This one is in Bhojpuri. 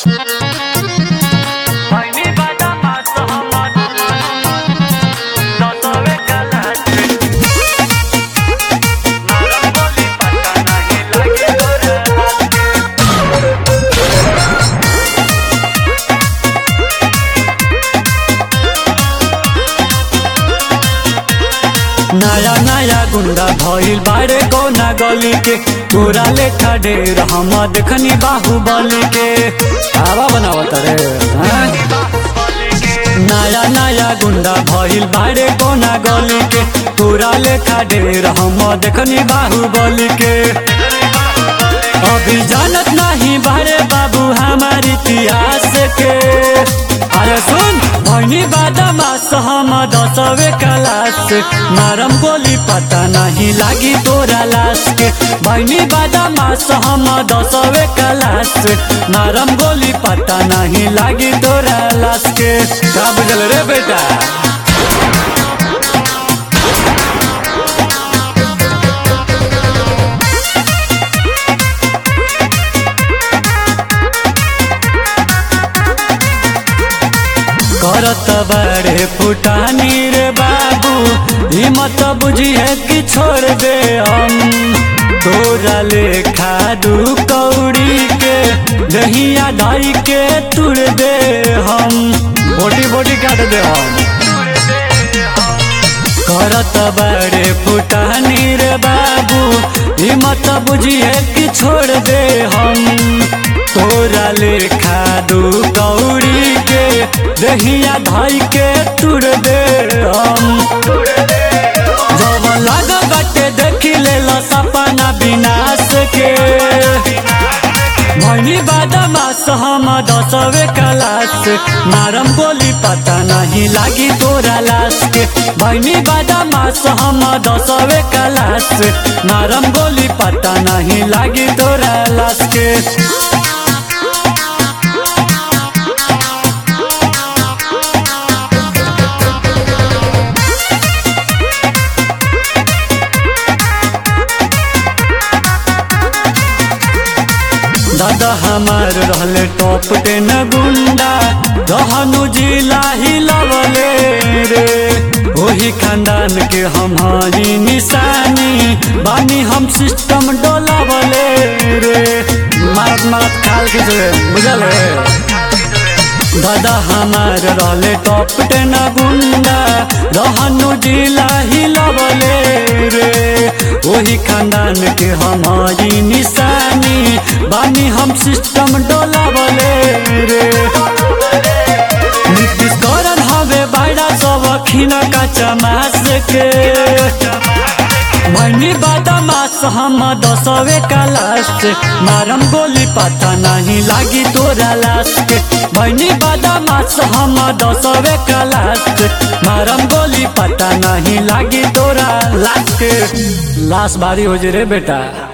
Fajny bada ma samochód Losowe kalasy Maramboli pata nahi lage doraty नया नया गुंडा भइल बारे गौना गली के तोरा लेखा ढेर हम देखनी बाहुबली के आवा बनावत रे हैं? नया नया गुंडा भइल बारे गौना गली के तोरा लेखा ढेर हम देखनी बाहुबली के अभी जानत नहीं बारे बाबू हमार इतिहास के अरे सुन भैनी बादामास हम दसवे क्लास मारम गोली पता नहीं लागी तोरा लाश के भैनी बादामास हम दसवे क्लास मारम गोली पता नहीं लागी तोरा लाश के का बुझल रे बेटा करत बड़े फुटानी रे बाबू हिम्मत बुझिए कि छोड़ दे हम तोरा लेखा दू कौड़ी के दहिया ढाई के तुड़ दे हम बोटी बोटी काट दे हम करत बड़े फुटानी रे बाबू हिम्मत बुझिए कि छोड़ दे हम तोरा लेखा दू कौड़ी के दहिया धाई के तुड़ दे हम जब लाग गटे देखी ले सपना विनाश के भैनी बादमास हम दसवे क्लास मारम गोली पता नहीं लागी तोरा लाश के भैनी बादमास हम दसवे क्लास मारम गोली पता नहीं लागी तोरा लाश के दादा हमार रहले टॉप टेन गुंडा दहनु जिला हिलवले रे ओही खानदान के हमारी निशानी बानी हम सिस्टम डोलावले रे मारत मारत खाल के जो बुझल रे दादा हमार रहले टॉप टेन गुंडा रहनु जिला हिलवले रे ओही खानदान के हमारी निशानी बानी हम सिस्टम डोलावले रे नीतीश करण हवे बाड़ा सब खिना का चमास के मनी बादामास हम दसवे क्लास मारम गोली पता नहीं लागी तोरा लाश के मनी बादामास हम दसवे क्लास मारम गोली पता नहीं लागी तोरा लाश के लाश बारी हो जे रे बेटा